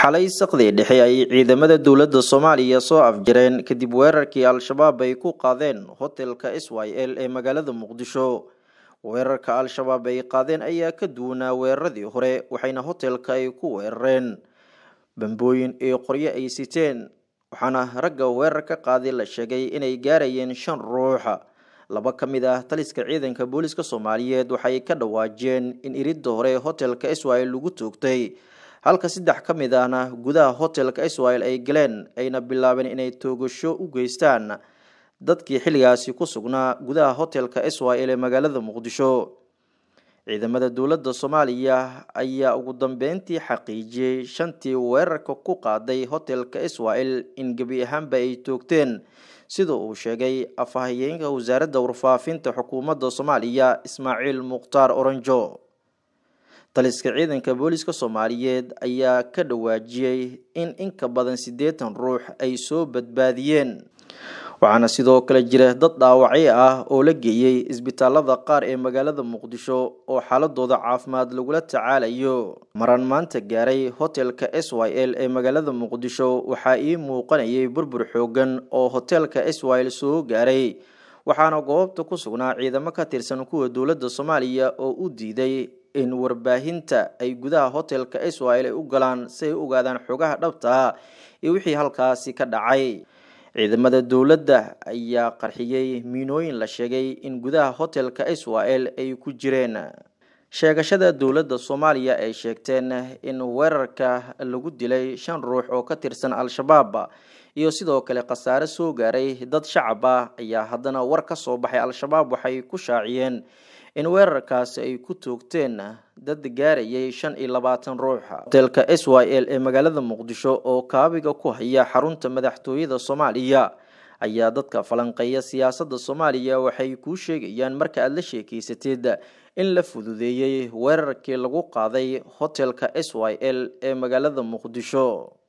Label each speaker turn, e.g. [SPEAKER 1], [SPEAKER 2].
[SPEAKER 1] xalay saqdii dhexe ay ciidamada dowladda soomaaliya soo afjareen kadib weerarkii al-shabaab ay ku qaadeen hotelka s y l ee magaalada muqdisho weerarka al-shabaab ay qaadeen ayaa ka duwanaa weeraradii hore waxayna hotelka ay ku weerareen bambooyin iyo qoryo ay siteen waxaana ragga weerar ka qaaday la sheegay inay gaarayeen shan ruuxa laba ka mid ah taliska ciidanka booliska soomaaliyeed waxay ka dhawaajeen in iridda hore hotelka israel lagu toogtay halka saddex ka mid ahna gudaha hotelka israel ay galeen ayna bilaabeen inay toogasho u geystaan dadkii xilligaasi ku sugnaa gudaha hotelka israel ee magaalada muqdisho ciidamada dowladda soomaaliya ayaa ugu dambeyntii xaqiijiyey shantii weerarka ku qaaday hotelka israel in gebi ahaanba ay toogteen sida uu sheegay afhayeenka wasaaradda warfaafinta xukuumadda soomaaliya ismaaciil mukhtaar oranjo taliska ciidanka booliska soomaaliyeed ayaa ka dhawaajiyey in inka badan siddeetan ruux ay soo badbaadiyeen waxaana sidoo kale jira dad dhaawacyo ah oo la geeyey isbitaalada qaar ee magaalada muqdisho oo xaaladooda caafimaad lagula tacaalayo maran maanta gaaray hotelka s y l ee magaalada muqdisho waxaa ii muuqanayay burbur xoogan oo hotelka s y l soo gaaray waxaana goobta ku sugnaa ciidamo ka tirsan kuwa dowladda soomaaliya oo u diiday in warbaahinta ay gudaha hotelka s y l ay u galaan si ay u ogaadaan xogaha dhabtaa iyo wixii halkaasi ka dhacay ciidamada dowladda ayaa qarxiyey miinooyin la sheegay in gudaha hotelka israel ay ku jireen sheegashada dowladda soomaaliya ay sheegteen in weerarka lagu dilay shan ruux oo ka tirsan al-shabaab iyo sidoo kale khasaare soo gaaray dad shacab ah ayaa haddana war ka soo baxay al-shabaab waxay ku shaaciyeen in weerarkaasi ay ku toogteen dad gaarayay shan iyo labaatan ruux hotelka s y l ee magaalada muqdisho oo kaabiga ku haya xarunta madaxtooyada soomaaliya ayaa dadka falanqeeya siyaasadda soomaaliya waxay kuu sheegayaan marka aada la sheekeysatid in la fududeeyey weerarkii lagu qaaday hotelka s y l ee magaalada muqdisho